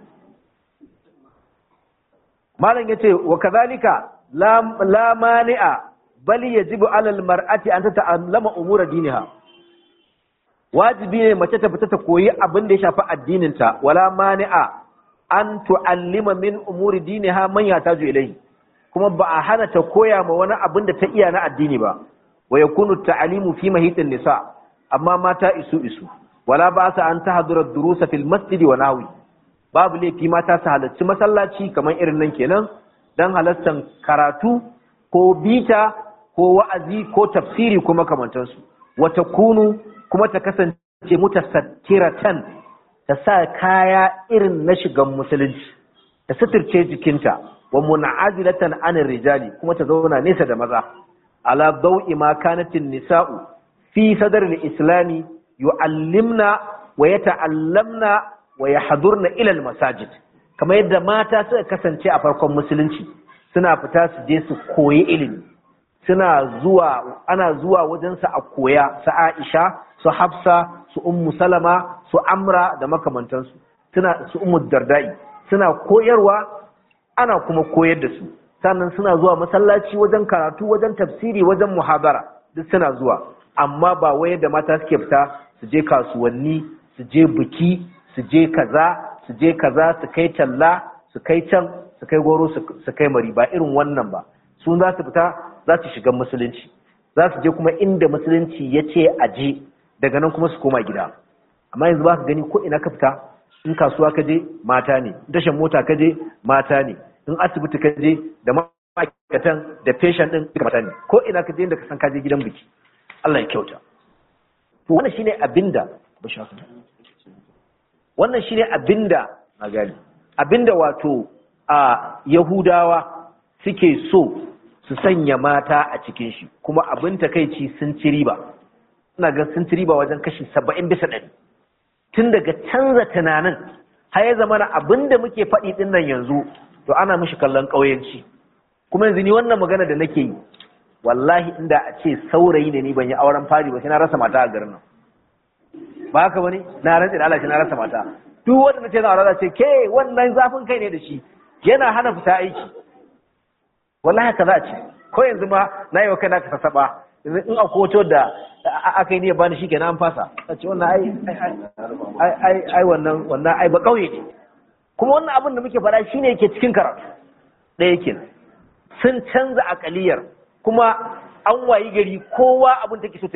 malam yace wa kadhalika la mani'a bal yajibu 'ala al-mar'ati an tata'allama umura diniha wajibi ne mace ta fita ta koyi abin da ya shafi addinin ta wala mani'a an tu'allima min umuri diniha man yataju ilayhi kuma ba a hana ta koya ma wani abin da ta iya na addini ba wa yakunu ta'alimu fi mahitin nisa amma mata isu isu wala ba sa an tahdura durusa fil masjidi wa nahwi babu laifi mata su halarci masallaci kamar irin nan kenan don halartar karatu ko bita ko wa'azi ko tafsiri ko makamantansu wata kunu kuma ta kasance mutasattiratan ta sa kaya irin na shigan musulunci ta suturce jikinta wa mun'azilatan anir rijali kuma ta zauna nesa da maza ala dau'i ma kanatin nisa'u fi sadar islami yu'allimna wa yata'allamna wa yahdurna ila masajid kamar yadda mata suka kasance a farkon musulunci suna fita su je su koyi ilimi suna zuwa ana zuwa wajen su a koya su Aisha su Hafsa su Ummu Salama su Amra da makamantansu suna su Ummu Dardai suna koyarwa ana kuma koyar da su sannan suna zuwa masallaci wajen karatu wajen tafsiri wajen muhabara duk suna zuwa amma ba wai da mata suke fita su je kasuwanni su je biki su je kaza su je kaza su kai talla su kai can su kai goro su kai mari ba irin wannan ba sun za su fita za su shiga musulunci za su je kuma inda musulunci ya ce a je daga nan kuma su koma gida amma yanzu ba ka gani ko ina ka fita in kasuwa ka je mata ne in tashan mota ka je mata ne in asibiti ka je da ma'aikatan da feshan din duka mata ne ko ina ka je inda ka san ka je gidan biki Allah ya kyauta to wannan shine abinda wannan shine abinda a gani abinda wato a Yahudawa suke so su sanya mata a cikin shi kuma abin takeici sun ci riba ina ga sun ci riba wajen kashi 70 bisa 100 tun daga canza tunanin har ya zama abin da muke faɗi din nan yanzu to ana mishi kallon ƙauyenci kuma yanzu ni wannan magana da nake yi wallahi inda a ce saurayi ne ni ban yi auren fari ba sai na rasa mata a garin nan ba haka bane na rantsi da Allah shi na rasa mata duk wanda nace zan aure ce ke wannan zafin kai ne da shi yana hana fita aiki wallahi haka za a ce ko yanzu ma na yi wa kaina ka sasaba yanzu in akwai wato da aka yi ne bani shi kenan an fasa a ce wannan ai ai ai wannan wannan ai ba kauye ne kuma wannan abin da muke faɗa shine yake cikin karatu ɗaya kenan sun canza akaliyar kuma an wayi gari kowa abin take so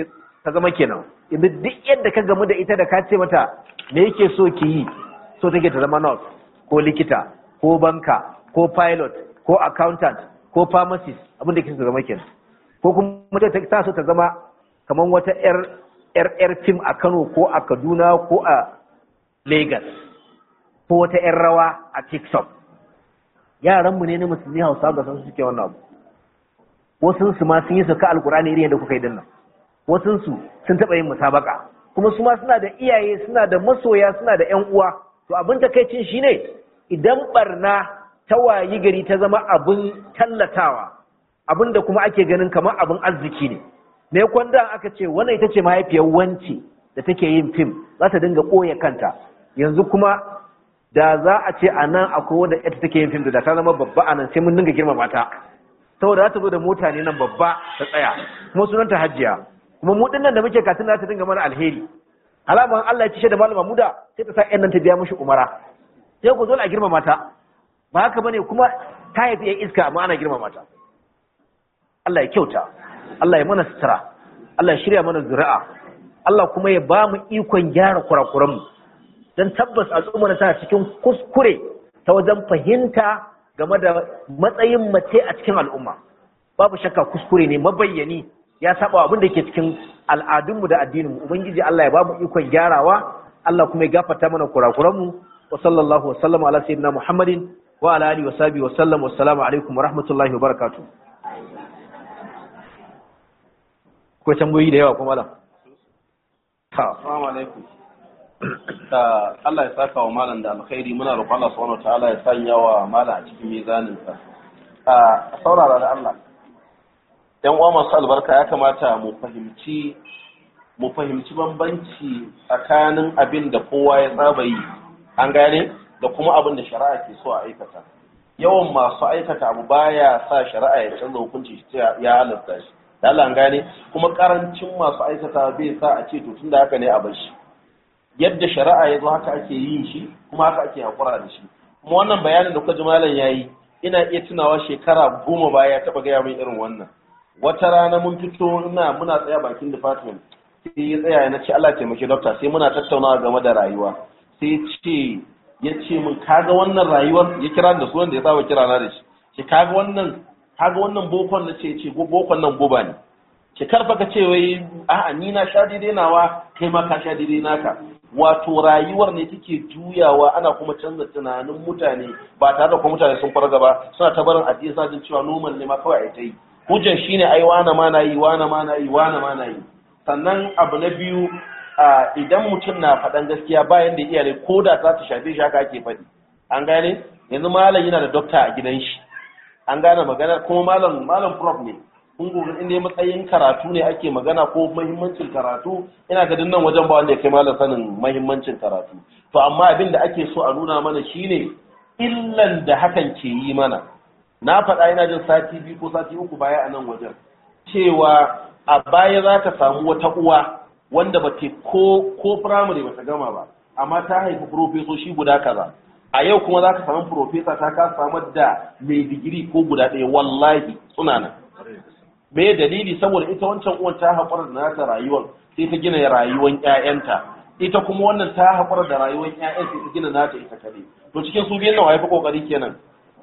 ta zama kenan yanzu duk yadda ka gamu da ita da ka ce mata me yake so ki yi so take ta zama nurse ko likita ko banka ko pilot ko accountant ko pharmacist abin da ke zama kenan ko kuma ta ta so ta zama kamar wata yar yar yar film a Kano ko a Kaduna ko a Lagos ko wata yar rawa a TikTok yaran mu ne na musulmi Hausa ga san suke wannan abu wasu su ma sun yi sauka alkurani irin yadda kuka yi dinnan wasu su sun taba yin musabaka kuma su ma suna da iyaye suna da masoya suna da ƴan uwa to abin takaicin shine idan barna ta wayi gari ta zama abin tallatawa abin da kuma ake ganin kamar abin arziki ne me kwanda aka ce wannan ita ce mahaifiyar wance da take yin fim za ta dinga ɓoye kanta yanzu kuma da za a ce a nan akwai wanda ita take yin fim da ta zama babba a nan sai mun dinga girmama ta saboda za ta zo da mota ne nan babba ta tsaya kuma sunanta hajjiya kuma mu dinnan da muke katin za ta dinga mana alheri alaman Allah ya ci da malama muda sai ta sa ƴan nan ta biya mushi umara sai ku zo a girmama ta ba haka bane kuma ta haifi ƴan iska amma ana girmama ta Allah ya kyauta Allah ya mana sutura Allah ya shirya mana zuri'a Allah kuma ya ba mu ikon gyara kurakuran mu dan tabbas al'umma ta cikin kuskure ta wajen fahimta game da matsayin mace a cikin al'umma babu shakka kuskure ne mabayyani ya saba abin da ke cikin al'adunmu da addininmu ubangiji Allah ya ba mu ikon gyarawa Allah kuma ya gafarta mana kurakuranmu wa sallallahu wa sallama ala sayyidina Muhammadin wa ala alihi wa sahbihi wa sallam wa assalamu alaikum wa rahmatullahi wa barakatuh ko tambayoyi da yawa kuma malam assalamu alaikum da Allah ya saka wa malam da alkhairi muna roƙon Allah subhanahu wataala ya sanya wa malam a cikin mizanin sa a saurara da Allah yan uwa masu albarka ya kamata mu fahimci mu fahimci bambanci tsakanin abin da kowa ya saba yi an gane da kuma abin da shari'a ke so a aikata yawan masu aikata abu baya sa shari'a ya canza hukunci shi ya halatta shi da Allah an gane kuma karancin masu aikata bai sa a ce to tunda haka ne a bar shi yadda shari'a ya zo haka ake yin shi kuma haka ake hakura da shi kuma wannan bayanin da kuka ji malam yayi ina iya tunawa shekara goma baya ya taba gaya min irin wannan wata rana mun fito ina muna tsaya bakin department sai ya tsaya na ce Allah taimaki doctor sai muna tattaunawa game da rayuwa sai ya ce ya ce min kaga wannan rayuwar ya kira da sunan da ya saba kira na da shi ce kaga wannan kaga wannan bokon na ce ce bokon nan goba ne ce karfa ka ce wai a'a ni na sha daidai nawa kai ma ka sha daidai naka wato rayuwar ne take juyawa ana kuma canza tunanin mutane ba tare da kuma mutane sun farga ba suna ta barin addini suna jin cewa normal ne ma kawai a ta yi hujjar shine ai wane ma na yi wane ma na yi wane ma na yi sannan abu na biyu idan mutum na faɗan gaskiya bayan da iyalai ko da za ta shafe shi haka ake faɗi an gane yanzu malam yana da dokta a gidan shi an gane magana kuma malam malam prof ne kun gobe in dai matsayin karatu ne ake magana ko muhimmancin karatu ina ga nan wajen ba wanda ya kai malam sanin muhimmancin karatu to amma abin da ake so a nuna mana shine illan da hakan ke yi mana na faɗa ina jin sati biyu ko sati uku baya a nan wajen cewa a baya za ka samu wata uwa wanda ba te ko ko firamare ba ta gama ba amma ta haifi profesoshi guda kaza a yau kuma za ka samu profesa ta ka samar da mai digiri ko guda ɗaya wallahi suna nan me dalili saboda ita wancan uwan ta haƙura da nata rayuwar sai ta gina rayuwar ƴaƴanta ita kuma wannan ta haƙura da rayuwar ƴaƴan sai ta gina nata ita kaɗai to cikin su biyan nawa ya fi ƙoƙari kenan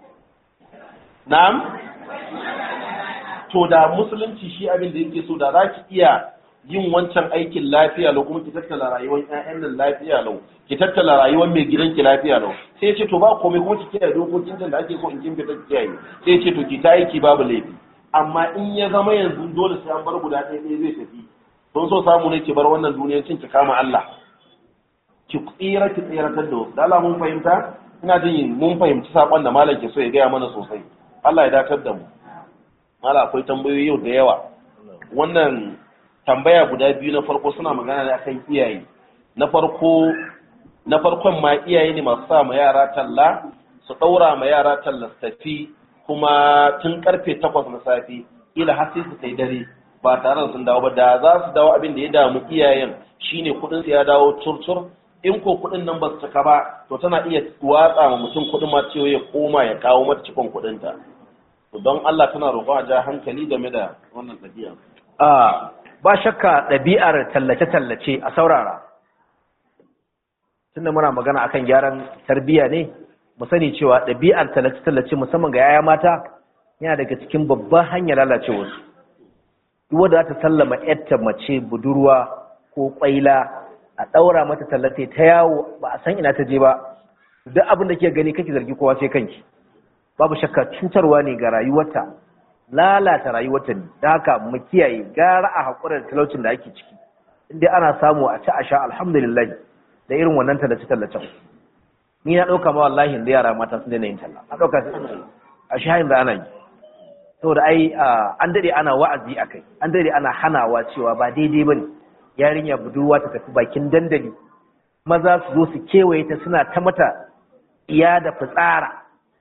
na'am to da musulunci shi abin da yake so da za ki iya yin wancan aikin lafiya lau kuma ki tattala rayuwar ƴaƴan nan lafiya lau ki tattala rayuwar mai gidanki lafiya lau sai ya ce to ba komai kuma ki kiyaye dokokin da ake so in kin fita kiyaye sai ya ce to ki ta aiki babu laifi amma in ya zama yanzu dole sai an bar guda ɗaya ɗaya zai tafi don so samu ne ki bar wannan duniyar cin ki kama Allah ki tsira ki tsiratar da wasu da Allah mun fahimta ina jin mun fahimci sakon da malam ke so ya gaya mana sosai Allah ya dakatar da mu mala akwai tambayoyi yau da yawa wannan tambaya guda biyu na farko suna magana ne akan iyaye na farko na farkon ma iyaye ne masu sa ma yara talla su ɗaura ma yara talla su tafi kuma tun karfe takwas na safe ila har sai su kai dare ba tare da sun dawo ba da za su dawo abin da ya damu iyayen shine kuɗin su ya dawo turtur in ko kuɗin nan ba su cika ba to tana iya watsa ma mutum kuɗin ma cewa ya koma ya kawo mata cikon kuɗin ta don Allah tana roƙon a ja hankali game da wannan ɗabi'a. a ba shakka ɗabi'ar tallace-tallace a saurara tunda muna magana akan gyaran tarbiyya ne mu sani cewa ɗabi'ar tallace-tallace musamman ga yaya mata yana daga cikin babban hanyar lalacewarsu duk wanda za ta sallama yarta mace budurwa ko kwaila a ɗaura mata tallace ta yawo ba a san ina ta je ba duk abin da ke gani kake zargi kowa sai kanki babu shakka cutarwa ne ga rayuwarta lalata rayuwarta ne da haka mu kiyaye gara a haƙura da talaucin da ake ciki inda ana samu a ci a sha alhamdulillah da irin wannan tallace-tallacen ni na ɗauka ma wallahi da yara mata sun daina yin talla a ɗauka a shahin da ana yi saboda ai an daɗe ana wa'azi a kai an daɗe ana hanawa cewa ba daidai ba ne yarinya budurwa ta tafi bakin dandali maza su zo su kewaye ta suna ta mata iya da fitsara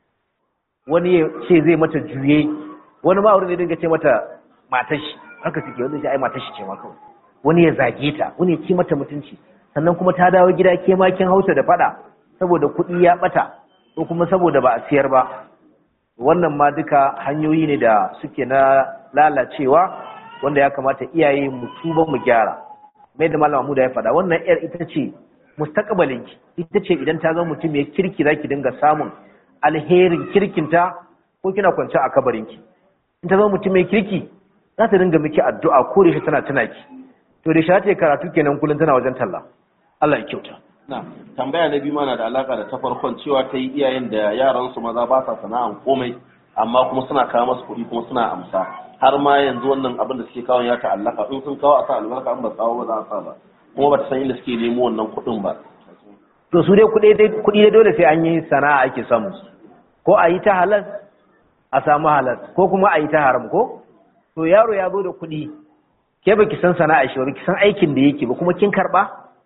wani ya ce zai mata juye wani ma ne dinga ce mata matashi haka suke wanda shi ai matashi ce ma kawai wani ya zage ta wani ya ci mata mutunci sannan kuma ta dawo gida ke makin hausa da fada saboda kuɗi ya bata ko kuma saboda ba a siyar ba wannan ma duka hanyoyi ne da suke na lalacewa wanda ya kamata iyaye mu tuba mu gyara mai da malama mu da ya faɗa wannan yar ita ce mustaqbalin ki ita ce idan ta zama mutum ya kirki zaki dinga samun alherin kirkinta ko kina kwance a kabarin ki in ta zama mutum mai kirki za ta dinga miki addu'a ko da shi tana tuna ki to da shi ta karatu kenan kullun tana wajen talla Allah ya kyauta na tambaya na biyu mana da alaka da ta farkon cewa ta yi iyayen da yaran su maza ba sa sana'an komai amma kuma suna kawo masu kuɗi kuma suna amsa har ma yanzu wannan abin da suke kawo ya ta'allaka in sun kawo a sa albarka in ba kawo ba za a sa ba kuma ba ta san inda suke nemo wannan kuɗin ba to su dai kuɗi dai dole sai an yi sana'a ake samu ko a yi ta halal a samu halal ko kuma a yi ta haram ko to yaro ya zo da kuɗi ke baki san sana'a shi ba baki san aikin da yake ba kuma kin karɓa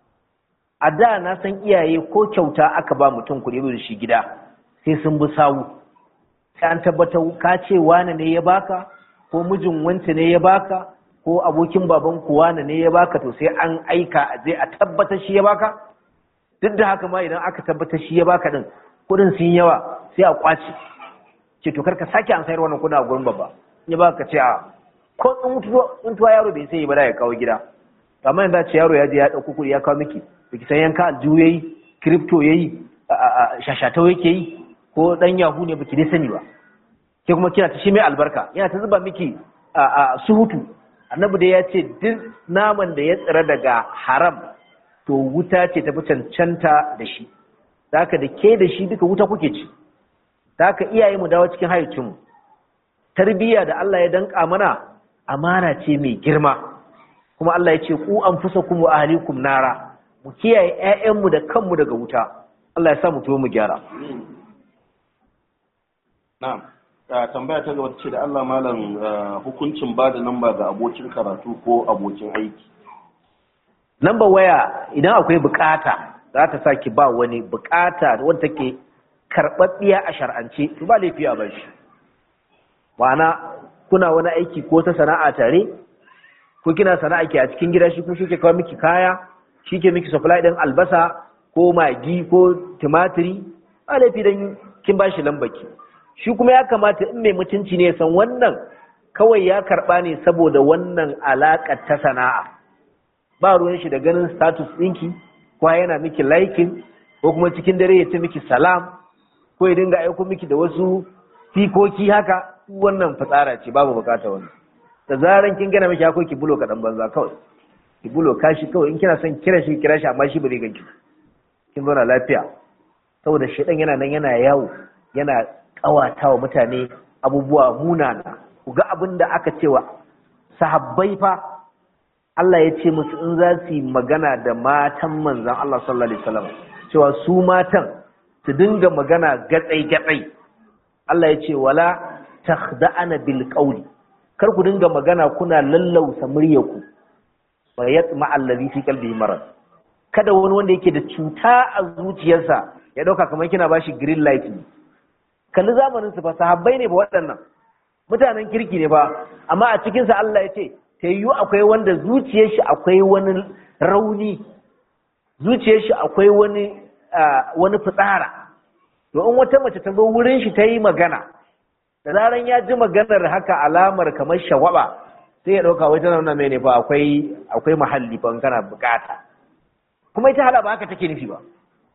a da na san iyaye ko kyauta aka ba mutum kuɗi da shi gida sai sun bi sawu sai an tabbatar ka ce wane ne ya baka ko mijin wance ne ya baka ko abokin baban ku wane ne ya baka to sai an aika a je a tabbatar shi ya baka duk da haka ma idan aka tabbatar shi ya baka din kuɗin sun yawa sai a kwace ce to karka sake an sayar wannan kuɗin a gurin babba ya baka ce a ko tsuntuwa yaro bai sai ba da ya kawo gida amma yanzu ce yaro ya je ya ɗauko kuɗi ya kawo miki biki san yanka aljihu yayi crypto yayi shashatau yake yi ko dan yahu ne baki dai sani ba ke kuma kina ta shi mai albarka yana ta zuba miki a suhutu annabi dai ya ce duk naman da ya tsira daga haram to wuta ce ta fi cancanta da shi haka da ke da shi duka wuta kuke ci haka iyaye mu dawo cikin hayyacinmu tarbiyya da Allah ya danka mana amana ce mai girma kuma Allah ya ce ku anfusakum wa ahlikum nara mu kiyaye ƴaƴanmu da kanmu daga wuta Allah ya sa mu tuwo mu gyara na'am tambaya ta gaba ce da Allah malam hukuncin ba da namba ga abokin karatu ko abokin aiki namba waya idan akwai bukata za ta sa ki ba wani bukata wanda take karɓaɓɓiya a shar'ance to ba laifi a bar shi ma'ana kuna wani aiki ko ta sana'a tare ko kina sana'a ke a cikin gida shi ko shi ke kawo miki kaya shi ke miki supply ɗin albasa ko magi ko tumatiri ba laifi dan kin ba shi lambaki shi kuma ya kamata in mai mutunci ne san wannan kawai ya karɓa ne saboda wannan alaƙar ta sana'a ba ruwan shi da ganin status ɗinki ko yana miki liking ko kuma cikin dare ya ce miki salam ko ya dinga aiko miki da wasu fikoki haka wannan fitsara ce babu bukata wannan da zaran kin gana miki hako ki bulo kaɗan banza kawai ki bulo kashi kawai in kina son kira shi kira shi amma shi ba zai ganki kin zauna lafiya saboda shedan yana nan yana yawo yana kawata wa mutane abubuwa munana ku ga abin da aka cewa sahabbai fa Allah ya ce musu in za su yi magana da matan manzan Allah sallallahu alaihi wasallam cewa su matan su dinga magana gatsai gatsai Allah ya ce wala takhda'ana bil qawli kar ku dinga magana kuna lallausa muryarku wa yatma allazi fi qalbihi marad kada wani wanda yake da cuta a zuciyarsa ya dauka kamar kina bashi green light ne kalli zamanin su fa sahabbai ne ba waɗannan mutanen kirki ne ba amma a cikin sa Allah ya ce ta yiwu akwai wanda zuciyar shi akwai wani rauni zuciyar shi akwai wani wani fitsara to in wata mace ta zo wurin shi ta yi magana da zaran ya ji maganar haka alamar kamar shawaba sai ya ɗauka wai tana nuna mai ne fa akwai akwai mahalli fa in kana bukata kuma ita hala ba haka take nufi ba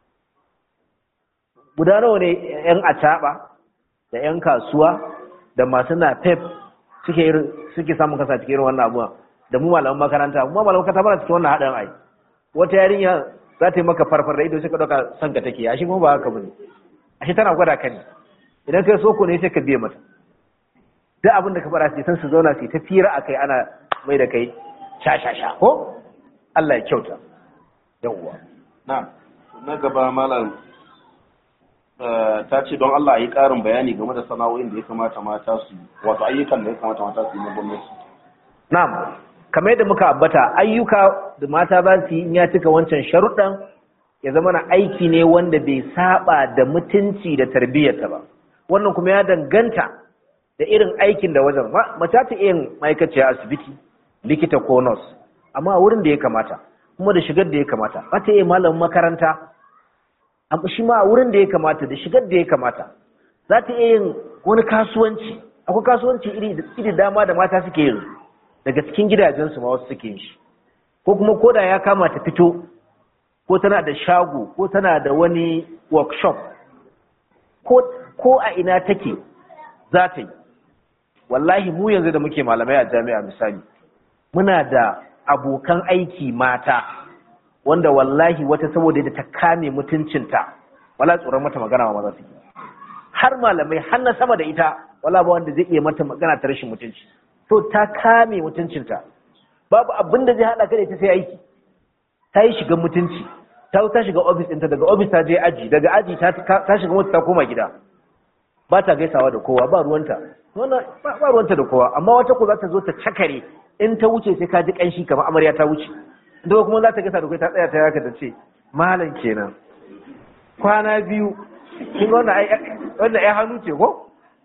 guda nawa ne yan acaba da yan kasuwa da masu na pep suke irin suke samun kasa cikin irin wannan abuwa da mu malaman makaranta mu malaman makaranta bana cikin wannan haɗin ai wata yarinya za ta yi maka farfar da ido sai ka ɗauka son ka take ashe kuma ba haka bane ashe tana gwada ka ne idan kai soko ne sai ka biye mata duk abin da ka fara sai san su zauna sai ta fira akai ana mai da kai sha sha sha ko Allah ya kyauta yawwa na na gaba malam ta ce don Allah a yi ƙarin bayani game da sana'o'in da ya kamata mata su wato ayyukan da ya kamata mata su yi na gwamnati na'am kamar yadda muka ambata ayyuka da mata za su yi in ya cika wancan sharuɗan ya zama na aiki ne wanda bai saba da mutunci da tarbiyyarta ba wannan kuma ya danganta da irin aikin da wajen mace ta iya ma'aikaciya asibiti likita ko nurse amma a wurin da ya kamata kuma da shigar da ya kamata ba ta iya malamin makaranta amma shi ma a wurin da ya kamata da shigar da ya kamata za ta iya yin wani kasuwanci akwai kasuwanci iri dama da mata suke yin daga cikin gidajensu ma wasu suke yin shi ko kuma koda ya kama ta fito ko tana da shago ko tana da wani workshop ko a ina take za ta yi wallahi mu yanzu da muke malamai a jami'a misali muna da abokan aiki mata wanda wallahi wata saboda da ta kame mutuncinta wala tsoron mata magana ma maza suke har malamai har na sama da ita wala ba wanda zai iya mata magana ta rashin mutunci to ta kame mutuncinta babu abin da zai haɗa ka da ita sai aiki ta yi shigan mutunci ta ta shiga ofis ɗinta daga ofis ta je aji daga aji ta shiga mota ta koma gida ba ta gaisawa da kowa ba ruwanta ba ruwanta da kowa amma wata ko za ta zo ta cakare in ta wuce sai ka ji kanshi kamar amarya ta wuce inda kuma za ta gaisa da kai ta tsaya ta yaka ta ce malam kenan kwana biyu kin ga wannan ai hannu ce ko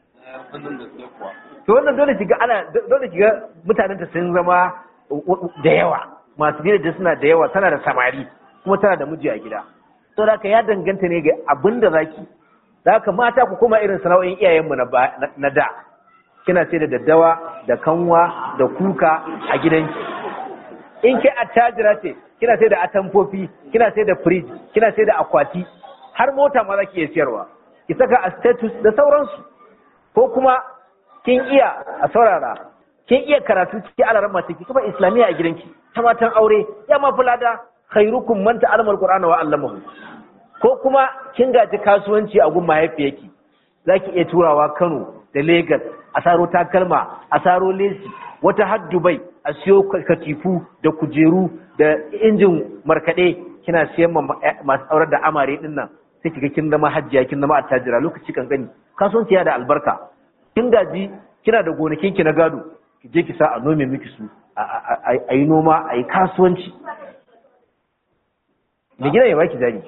to wannan dole kiga ana dole kiga mutanen ta sun zama da yawa masu gida da suna da yawa tana da samari kuma tana da miji a gida to da ya danganta ne ga abin da zaki da haka mata ku koma irin sana'o'in iyayenmu na da kina sai da daddawa da kanwa da kuka a gidanki in ke attajira ce kina sai da atamfofi kina sai da fridge kina sai da akwati har mota ma za ki iya siyarwa ki saka a status da sauransu ko kuma kin iya a saurara kin iya karatu ciki alaran mace ki kuma islamiyya a gidanki ta matan aure ya ma fulada khairukum man ta'allama alqur'ana wa 'allamahu ko kuma kin gaji kasuwanci a gun mahaifiyarki zaki iya turawa Kano da Lagos a saro takalma a saro lesi wata har Dubai a siyo katifu da kujeru da injin markade kina siyan masu aurar da amare din nan sai kiga kin zama hajjiya kin zama attajira lokaci kan gani kasuwanci ya da albarka kin gaji kina da gonakin ki na gado ki je ki sa a nome miki su a yi noma a yi kasuwanci da gida ya baki jari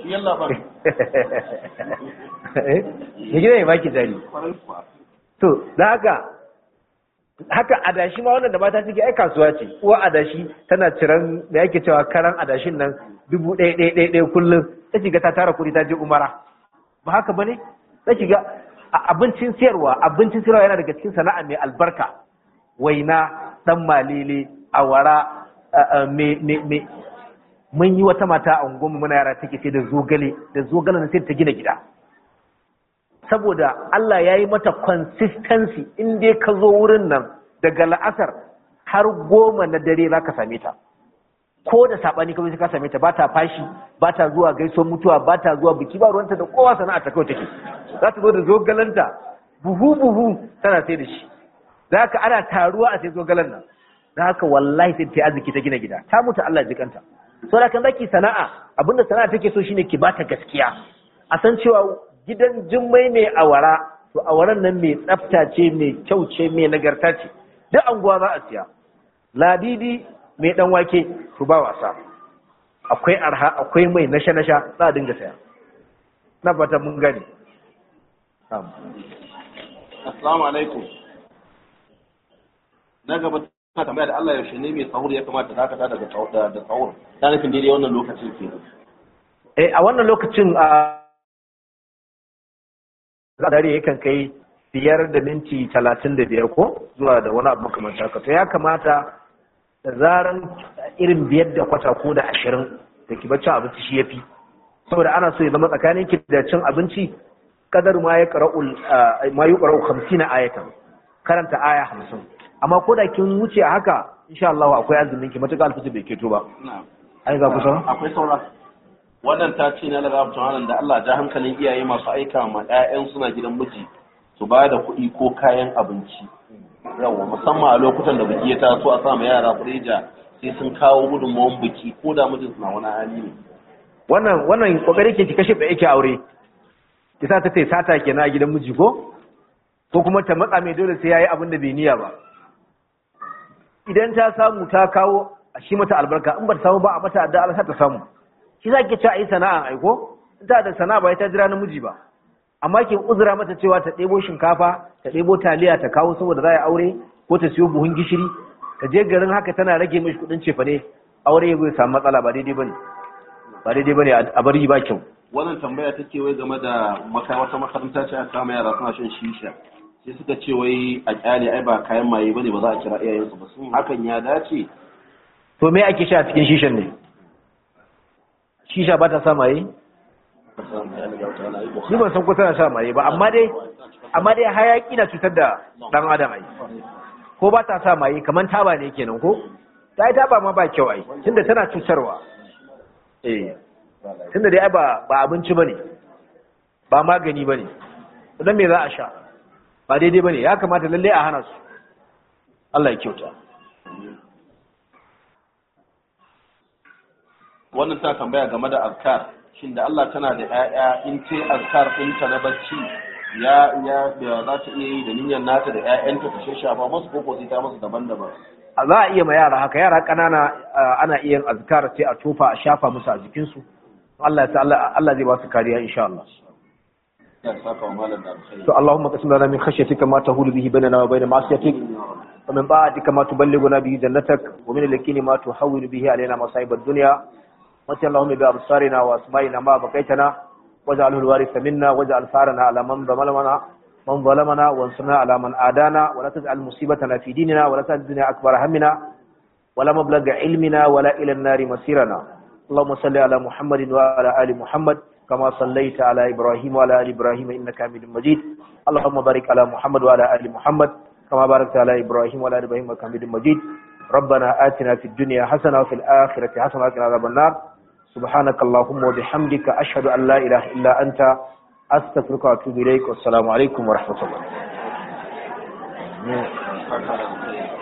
da gida ya baki jari to da haka haka adashi ma wannan da mata suke ai kasuwa ce uwa adashi tana ciran da yake cewa karan adashin nan dubu ɗaya ɗaya ɗaya ɗaya kullum ta shiga ta tara kuɗi ta je umara ba haka bane ta shiga abincin siyarwa abincin siyarwa yana daga cikin sana'a mai albarka waina dan malele awara me me me mun yi wata mata a unguwarmu muna yara take sai da zogale da zogale na sai ta gina gida saboda Allah ya yi mata consistency in dai ka zo wurin nan daga la'asar har goma na dare za ka same ta ko da saɓani kawai sai ka same ta ba ta fashi ba ta zuwa gaisuwar mutuwa ba ta zuwa biki ba ruwanta da kowa sana'a ta kawai take za ta zo da zogalanta buhu buhu tana sai da shi za ka ana taruwa a sai zogalen nan za ka wallahi sai ta arziki ta gina gida ta mutu Allah jikanta sau da kan zaki sana'a abinda sana'a take so shine ki bata gaskiya a san cewa gidan jimmai mai awara to awaran nan mai tsafta ce mai kyau ce mai nagarta ce duk anguwa za a siya ladidi mai dan wake to ba wasa akwai arha akwai mai nasha nasha za a dinga saya na fata mun gani assalamu alaikum na gaba ta tambaya da Allah yaushe ne mai sahur ya kamata dakata daga da sahur ta nufin daidai wannan lokacin ke eh a wannan lokacin a dare yakan kai biyar da minti talatin da biyar ko zuwa da wani abu makamanta haka to ya kamata da zaran irin biyar da kwata ko da ashirin da ki bacci abinci shi ya fi saboda ana so ya zama tsakanin ki da cin abinci kadar ma ya qara'u ma yuqra'u 50 ayatan karanta aya 50 amma ko da kin wuce a haka insha Allah akwai azumin ki matuƙa alfiti bai keto ba ai ga kusa akwai saura wannan ta ce na daga abin da Allah ja hankalin iyaye masu aika ma 'ya'yan suna gidan miji su ba da kuɗi ko kayan abinci yawa musamman a lokutan da biki ya taso a sama yara kureja sai sun kawo gudunmawar biki ko da mijin na wani hali ne wannan wannan kokari ke ki kashe da yake aure ki sa ta tai sata kenan a gidan miji ko ko kuma ta matsa mai dole sai yayi abin da bai niyya ba idan ta samu ta kawo a shi mata albarka in ba ta samu ba a mata addu'a Allah ta samu shi za ki ci a yi sana'a aiko in ta da sana'a ba ta jira namiji ba amma ki uzura mata cewa ta ɗebo shinkafa ta ɗebo taliya ta kawo saboda za a aure ko ta siyo buhun gishiri ta je garin haka tana rage mishi kuɗin cefane aure ya samu matsala ba daidai bane ba daidai bane a bari ba kyau wannan tambaya take wai game da wata makaranta ce aka kama yara suna shan shisha sai suka ce wai a kyale ai ba kayan maye bane ba za a kira iyayensu ba sun hakan ya dace to me ake sha cikin shishan ne shisha ba ta sa maye ni ban san ko tana sa maye ba amma dai amma dai hayaki na cutar da dan adam ai ko ba ta sa maye kaman taba ne kenan ko ta yi taba ma ba kyau ai tunda tana cutarwa eh tunda dai ai ba ba abinci bane ba magani bane dan me za a sha ba daidai bane ya kamata lalle a hana su Allah ya kyauta wannan ta tambaya game da azkar shin da Allah tana da ƴaƴa in ce azkar ɗinta na bacci ya ya za ta iya yi da niyyar nata da ƴaƴanta ta shafa musu ko sai ta musu daban-daban za a iya ma yara haka yara ƙanana ana iya yin azkar sai a tofa a shafa musu a jikinsu Allah ya Allah zai ba su kariya insha Allah to Allahumma qasim lana min khashyatika ma tahulu bihi bainana wa bain ma'siyatik wa min ta'atika ma tuballighuna bihi jannatak wa min al-yaqini ma tuhawwilu bihi alaina masa'ib ad-dunya واتي اللهم بأبصارنا وأسمائنا ما بقيتنا واجعله الوارث منا واجعل ثارنا على من ظلمنا من ظلمنا وانصرنا على من آدانا ولا تجعل مصيبتنا في ديننا ولا تجعل الدنيا أكبر همنا ولا مبلغ علمنا ولا إلى النار مسيرنا اللهم صل على محمد وعلى آل محمد كما صليت على إبراهيم وعلى آل إبراهيم إنك حميد مجيد اللهم بارك على محمد وعلى آل محمد كما باركت على إبراهيم وعلى آل إبراهيم إنك حميد مجيد ربنا آتنا في الدنيا حسنة وفي الآخرة حسنة وقنا عذاب النار سبحانك اللهم وبحمدك أشهد أن لا إله إلا أنت أستغفرك وأتوب إليك والسلام عليكم ورحمة الله